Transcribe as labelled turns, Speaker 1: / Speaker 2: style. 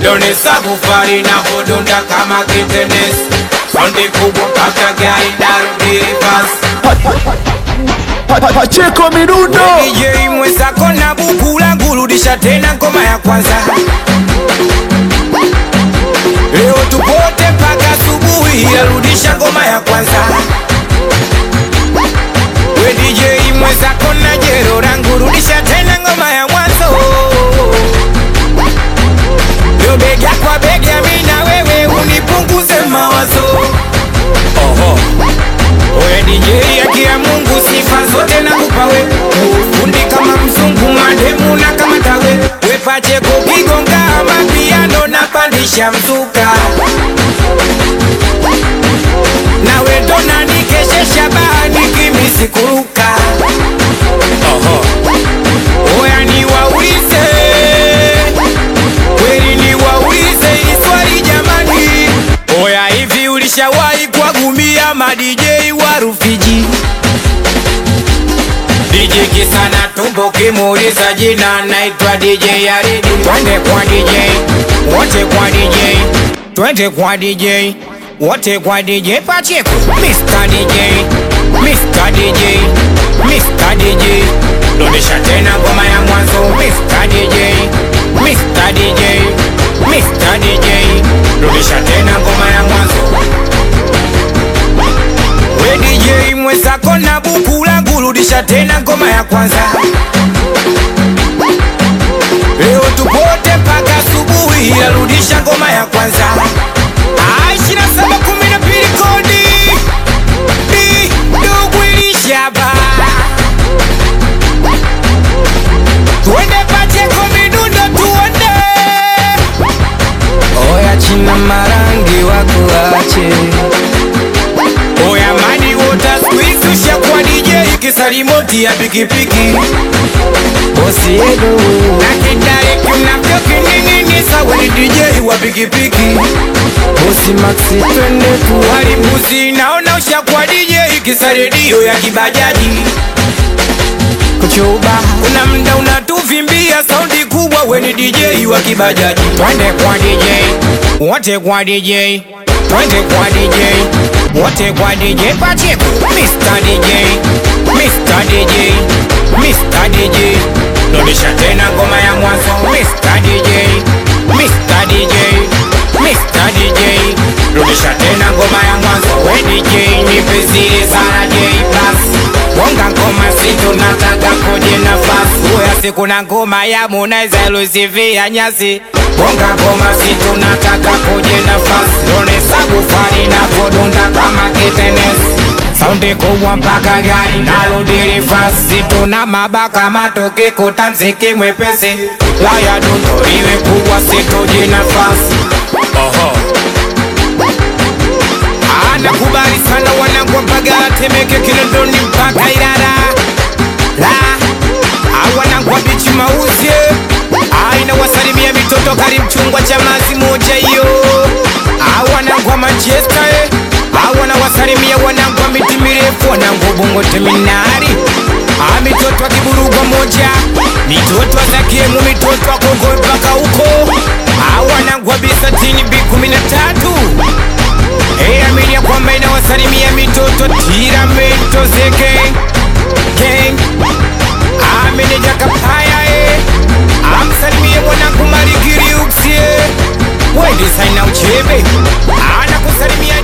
Speaker 1: Donesa kufari na kudunda kama kitenesi Sonde kubwa mpaka gari narudi reverse
Speaker 2: Pa- pa- Pacheko midundo
Speaker 1: DJ mwenzako na buku langu rudisha tena ngoma ya kwanza Leo tupote mpaka asubuhi arudisha ngoma ya kwanza We DJ mwenzako na jero langu rudisha tena ngoma ya mwanzo Leo bega kwa bega mimi na wewe unipunguze mawazo Oho Oya DJ haki ya Mungu sifa zote nakupa we Fundi kama mzungu mademu na kama tawe We Pacheko kigonga mapiano na pandisha mzuka Nawe ndo nanikeshesha bahani kimisi kuruka Oho Oya niwaulize Kweli niwaulize hili swali jamani Oya hivi ulishawahi kuwagumia ma DJ wa Rufiji DJ kisana tumbo kimuuliza jina naitwa DJ Yaridi Twende kwa DJ wote kwa DJ Twende kwa DJ wote kwa DJ Pacheko Mr. DJ Mr. DJ Mr. DJ Rudisha tena ngoma ya mwanzo Mr. DJ Mr. DJ Mr. DJ Rudisha tena ngoma ya mwanzo We DJ mwenzako na buku langu rudisha tena ngoma ya kwanza Leo tupote mpaka asubuhi arudisha ngoma ya kwanza Ah, ishirini na saba kumi na mbili kodi Di, ndugu ilishaba Tuende Pacheko midundo tuende Oya china marangi wakuache Oya mani wota squeeze ushakuwa DJ kisalimoti ya pikipiki Bosi yedo Na kidari kinavyo kinini sawa ni DJ wa pikipiki Bosi Maxi twende tuwali mbuzi naona ushakuwa DJ kisaredio ya kibajaji kuchuba kuna mda unatuvimbia saundi kubwa weni DJ wa kibajaji twende kwa DJ wote kwa DJ twende kwa DJ wote kwa DJ Pacheko Mr. DJ Mr. DJ Mr. DJ rudisha tena ngoma ya mwanzo Mr. DJ Mr. DJ Mr. DJ rudisha tena ngoma ya mwanzo we DJ nipe zile sana J plus Wonga ngoma situ nataka koje nafasi Uya siku na ngoma ya Harmonize ilusivia nyasi Wonga ngoma situ nataka koje nafasi Lone sabu fani na podunda kama kitenesi Saundi kubwa mpaka gari narudi fasi Tuna mabaka matoke kutanziki mwepesi Laya dundo iwe kubwa situji nafasi Oho Anakubali sana wanangu mpaka Temeke Kinondoni mpaka Ilala la awanangu wa bichi mauzie aina wasalimia mitoto kari mchungwa cha mazi moja hiyo awanangu wa Manchester eh. awana wasalimia wanangu wa miti mirefu wanangu bongo teminari a mitoto wa kiburugwa moja mitoto wa zakiemu mitoto wa kongo mpaka huko awanangu wa bisatini bi kumi na tatu Hey, amini ya kwamba inawasalimia mitoto tiramento zeke gang ameneja kapaya e amsalimie mwanangu marigiriuksie we designer uchebe anakusalimia